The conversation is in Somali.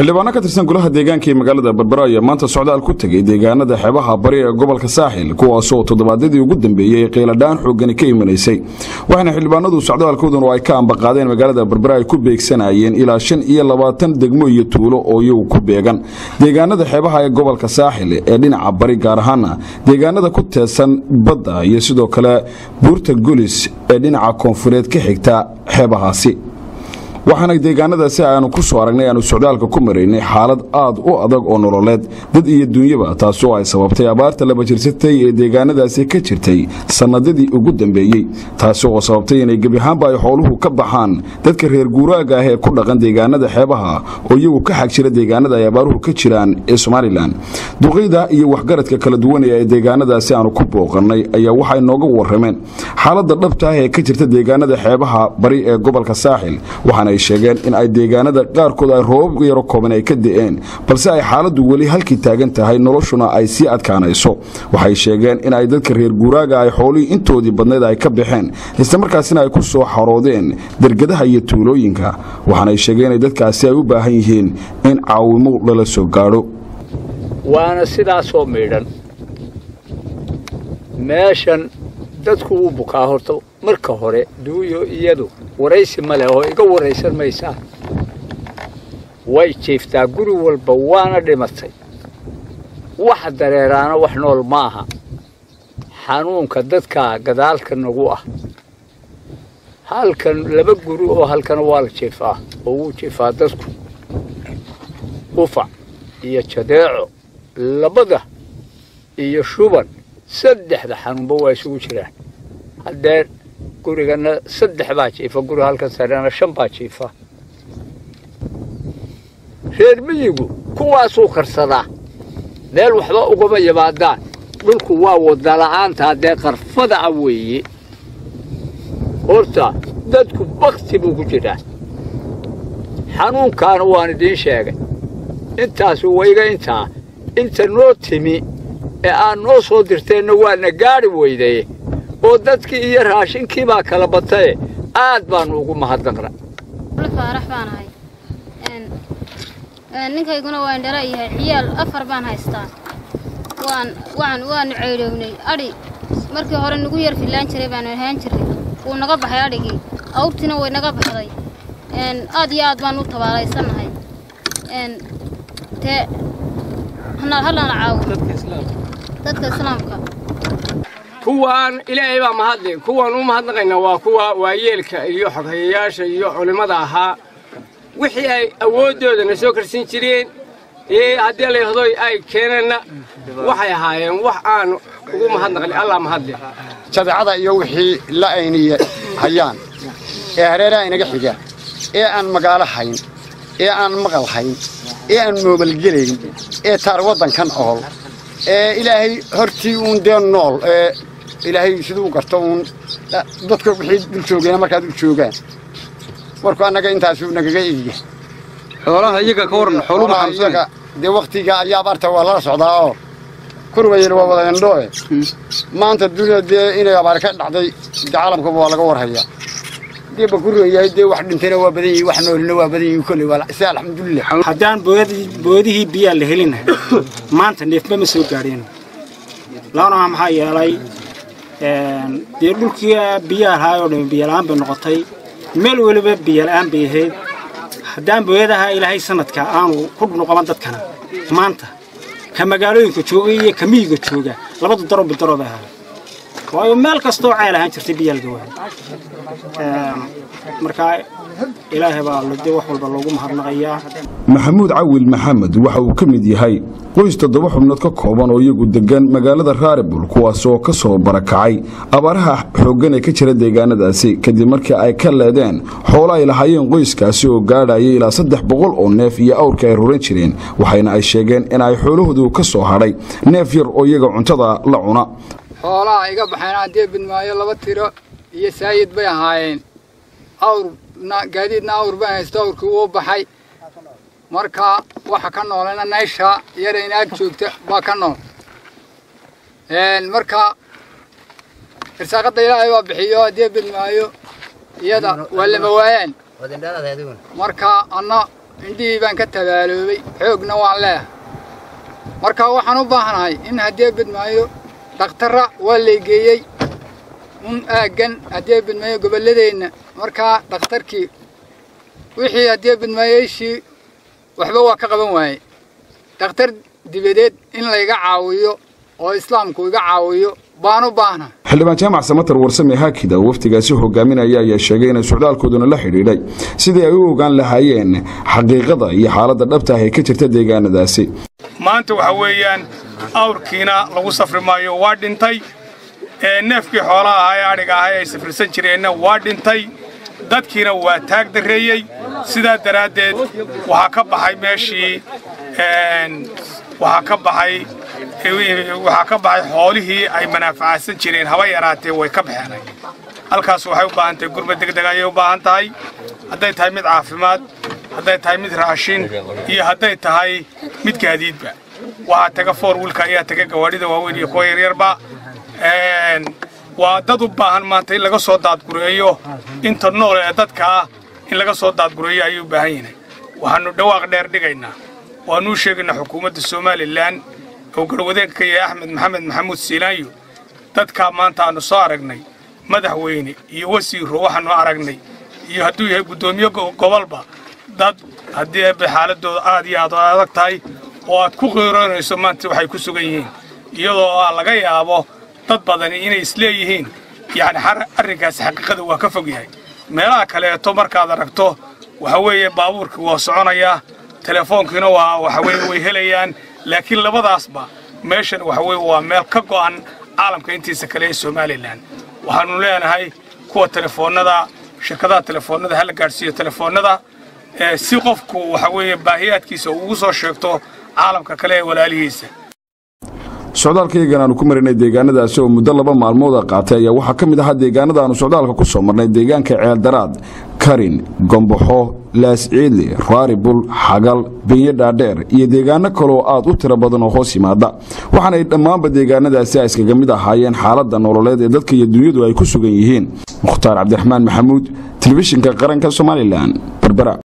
xildhibaano ka tirsan golaha deegaanka ee magaalada berbera ayaa maanta socdaal ku tegay deegaanada xeebaha bari ee gobolka saaxil kuwaasoo toddobaadyadii ugu dambeeyey qiiladhaan xoogani ka imanaysay waxaana xildhibaanadu socdaalkoodun oo ay ka ambaqaadeen magaalada berbera ay ku beegsanayeen ilaa shan iyo labaatan degmo iyo tuulo oo iyagu ku beegan deegaanada xeebaha ee gobolka saaxil ee dhinaca bari gaar ahaana deegaanada ku teedsan badda iyo sidoo kale buurta golis ee dhinaca koonfureed ka xigta xeebahaasi waxaana deegaanadaasi aanu ku soo aragnay aanu socdaalka ku maraynay xaalad aad u adag oo nololeed dad iyo dunyaba taasoo ay sababtay abaarta laba jirsatay ee deegaanadaasi ka jirtay sannadadii ugu dambeeyey taasi oo sababtay inay gebiahaanba ay xooluhu ka baxaan dadka reer guuraaga ah ee ku dhaqan deegaanada xeebaha oo iyagu ka xag jira deegaanada ay abaaruhu ka jiraan ee somalilan duqayda iyo waxgaradka kala duwanaya ee deegaanadaasi aanu ku booqannay ayaa waxay nooga warrameen xaaladda dhabta ah ee ka jirta deegaanada xeebaha bari ee gobolka saaxil waxaana ay sheegeen in ay deegaanada qaarkood ay roobab yaro kooban ay ka de'een balse ay xaaladdu weli halkii taagan tahay noloshuna ay sii adkaanayso waxay sheegeen in ay dadka reer guuraaga ay xoolihii intoodii badnayd ay ka baxeen islamarkaasina ay ku soo xaroodeen dergadaha iyo tuulooyinka waxaana ay sheegeen inay dadkaasi ay u baahan yihiin in caawimo lala soo gaadho waana sidaasoo miidhan meeshan dadku wuu bukaa horta marka hore duuyo iyadu waraysi ma leh oo iga waraysan maysaa way jiiftaa guri walba waana dhimatay wax dareeraana wax nool ma aha xanuunka dadka gadaalka nagu ah halkan laba guri oo halkana waa la jiifaa oo wuu jiifaa dadku ufac iyo jadeeco labada iyo shuban saddexda xanuunba waa isugu jiraan haddee gurigana saddex baa jiifa guriga halkan sarena shan baa jiifa reer miyigu kuwaasuu karsadaa meel waxba ugama yimaadaan dhulku waa wadala'aanta haddee qarfada ah weeye horta dadku bakti buu ku jiraa xanuunkaana waan idiin sheegay intaasu wayga intaa inta noo timi ee aad noo soo dirteenna waana gaadhi weydaye oo dadkii iyo raashinkii baa kala bataye aad baannu ugu mahadnaqna faarax baan ahay ninkayguna waan dhala yahay ciyaal afar baan haystaa waan waan waanu ceydhoownay adhi markii hore nagu yar fillaan jiray baanu ahaan jirray wuu naga baxay adhigii awrtiina way naga baxday aad iyo aad baan u tabaalaysannahay tee hallana caawo dadka islaamka kuwaan ilaahay baa mahadle kuwaan u mahadnaqayna waa kuwa waayeelka iyo xoghayayaasha iyo culimmada ahaa wixii ay awooddoodana soo karsin jireen ee haddii layhdo ay keeneenna waxay ahaayeen wax aan ugu mahadnaqli allah mahadle jadeecada iyo wixii la ayniya hayaan ee hareeraha inaga xiga ee aan magaalo hayn ee aan maqal hayn ee aan moobalgelayn ee taar waddankan ool ee ilaahay hortii uun dee nool ee ilaahay siduu garto uun dadka wixii dul joogeena markaad dul joogaan markuu annaga intaasuu nagaga egiya xoolaha iyaga ka waran xooluhu maxamsan dee wakhtiga ayaa abaarta waa lala socdaa oo kurwayel waa wada indhooe maanta dunida dee inay abaar ka dhacday de caalamkaba waa laga warhayaa dee bakurwayahay dee wax dhintayna waa badan yihi wax noolina waa badan yihi kolley waa si alxamdulilah haddaan boodihii biyaa la helinahay maanta neefba ma soo gaadheen laanaha maxaa yeelay dee dhulkii biyaa lahaay oo dhan biyala'aan bay noqotay meel weliba biyala'aan bay ahayd haddaan booyadaha ilaahay sanadka aanu ku noqoban dadkana maanta ka magaalooyinka jooga iyo ka miyiga jooga labadu daro bidaro bay ahaay waayo meel kastoo ceel ahaan jirtay biyaa laga waayay markaa ilaahay baa dee wax walba loogu mahadnaqayaa maxamuud cawil maxamed waxa uu ka mid yahay qoys toddoba xubnood ka kooban oo iyagu degan magaalada raaribul kuwaas oo ka soo barakacay abaaraha xooggan ee ka jira deegaanadaasi kadib markii ay ka leedeen xoolo ay lahaayeen qoyskaasi oo gaadhayay ilaa saddex boqol oo neef iyo awrka ay ruran jireen waxayna ay sheegeen in ay xoolahoodu ka soo hadhay neef yar oo iyaga cuntada la cuna xoolaha iga baxeen haddee bidmaayo laba tiro iyo saayid bay ahaayeen awrna gaadiidna awr baan haysto awrkii wuu baxay marka waxa ka noolana naysha yara inaag joogta baa ka nool marka irsaaqadda ilaahay waa bixiyo haddii bidmaayo iyada waa lama waayaan marka anna indhihii baan ka tabaaloobay xoogna waan leehay marka waxaan u baahnahay in haddii bidmaayo dhakhtarra waa laygeeyey un aaggan haddii bidmaayo gobolladeenna markaa dhakhtarkii wixii haddii bidmaayoyshii waxba waa ka qaban waaye dhakhtar dibadeed in layga caawiyo oo islaamku iga caawiyo baan u baahna xildhibaan jaamac samatar warsame haakida oo wafdigaasi hogaaminaya ayaa sheegay inay socdaalkooduna la xidhiidhay sidii ay u ogaan lahaayeen xaqiiqada iyo xaaladda dhabta ah ee ka jirta deegaanadaasi maanta waxa weeyaan awrkiina lagu safri maayo waa dhintay neefkii xoolaha ahaa ee adhiga ahaa ay safrisan jireenna waa dhintay dadkiina waa taag darreeyey sidaa daraaddeed waxaa ka baxay meeshii waxaa ka baxay waxaa ka baxay xoolihii ay manaafacaadsan jireen haba yaraatee way ka baxeenay halkaas waxay u baahan tahay gurba degdeg ayay u baahan tahay hadday tahay mid caafimaad hadday tahay mid raashin iyo hadday tahay mid gaadiidba waxaa taga foor wiilka ayaa taga gawaadhida waaweyn iyo kuwa yaryarba waa dad u baahan maanta in laga soo daadgureeyo inta nool ee dadka ah in laga soo daadgureeyo ayay u baahan yihiin waxaannu dhawaaq dheer dhigaynaa waanuu sheegaynaa xukuumadda somalilan oo garwadeenka ka yahay axmed maxamed maxamuud siilaanyo dadkaa maanta aannu soo aragnay madaxweyne iyo wasiiro waxaannu aragnay iyo hadduu yahay guddoomiye gobolba dad haddii eebbe xaaladooda aad iyo aad adag tahay oo aad ku qiiroonayso maanta waxay ku sugan yihiin iyadoo aa laga yaabo dad badani inay isleeyihiin yacni arrinkaasi xaqiiqada waa ka fog yahay meelaha kaleeto markaad aragto waxa weeye baabuurkii waa soconayaa telefoonkiina waa waxa weye way helayaan laakiin labadaasba meeshan waxa weye waa meel ka go'an caalamka intiisa kale ee somalilan waxaannu leenahay kuwa telefoonnada shirkadaha telefoonnada hala gaadhsiiyo telefoonnada si qofku waxa weeye baahiyaadkiisa ugu soo sheegto caalamka kale ee walaalihiisa socdaalkaygan aanu ku marinay deegaanadaasi oo muddo laba maalmooda qaatay ayaa waxaa ka mid ahaa deegaanada aanu socdaalka ku soo marnay deegaanka ceeldaraad karin gomboxo laasciidli raaribul xagal benyo dhaadheer iyo deegaano kaleoo aad u tiro badan oo hoos yimaada waxaanay dhammaanba deegaanadaasi ay iskaga mid ahaayeen xaaladda nololeed ee dadka iyo dunyadu ay ku sugan yihiin mukhtaar cabdiraxmaan maxamuud telefishinka qaranka somalilan berbera